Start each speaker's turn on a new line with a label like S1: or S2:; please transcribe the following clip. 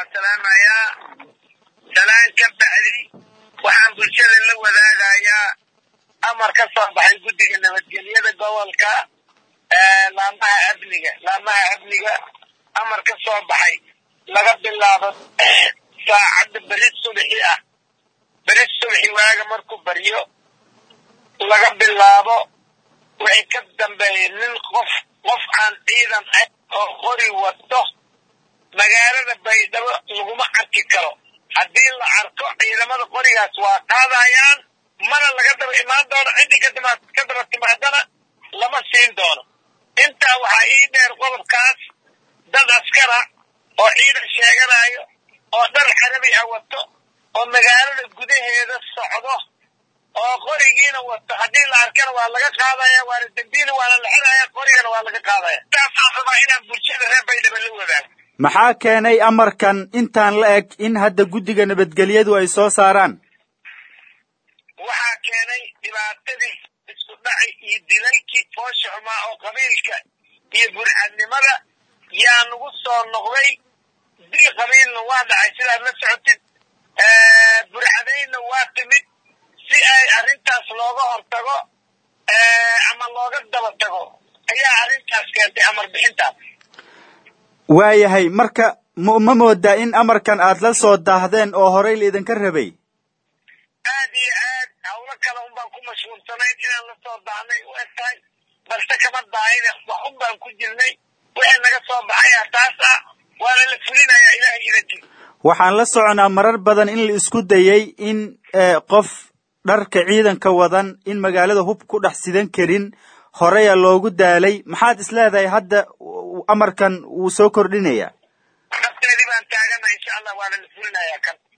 S1: waa salaamayaa salaan ka bacdi waxaan bulshada la wadaagayaa amar ka soo baxay guddiga nabadgelyada gobolka laamaha amniga laamaha amniga amar ka soo baxay laga bilaabo saacadda beri subxi ah beri subxi waaga markuu baryo laga bilaabo wixii ka dambeeyay nin qof qof aan ciidan ahayn oo qori wato magaalada baydhabo laguma arki karo haddii la arko ciidamada qorigaas waa qaadayaan mana laga daba imaan doono ciddii kadima ka daba timaadana lama siin doono intaa waxaa ii dheer qodobkaas dad askara oo ciidan sheeganayo oo dhar carabi ah wato oo magaalada gudaheeda socdo oo qorigiina wato haddii la arkana waa laga qaadaya waana dembiina waana la xiraya qorigana waa laga qaadaya taasaan rabaa inaan bulshada reer baydhabo la wadaago
S2: maxaa keenay amarkan intaan la eg in hadda guddiga nabadgelyadu ay soo saaraan
S1: waxaa keenay dhibaatadii isku dhaci iyo dilaykii foosha xumaa oo qabiilka iyo burcadnimada yaa nagu soo noqday dil qabiilna waa dhacay sidaad la socotid burcadaynna waa timid si ay arrintaas looga hortago ama looga daba tago ayaa arrintaas keentay amar bixintaas
S2: waayahay marka m ma moodaa in amarkan aad la soo daahdeen oo horey laidinka rabay
S1: aad iyo aad hawlo kale un baan ku mashhuulsanayn inaan la soo daahnay u eg tahay balse kama daahine wax un baan ku jirnay wixii naga soo baxaya taas ah waana la fulinayaa ilahay idanki
S2: waxaan la soconaa marar badan in la isku dayey in qof dharka ciidanka wadan in magaalada hub ku dhex sidan karin horeya loogu daalay maxaad is leedahay hadda amarkan wuu soo kordhinayaa
S1: nafteedii baan taagana insha allah waana la fulinayaa kan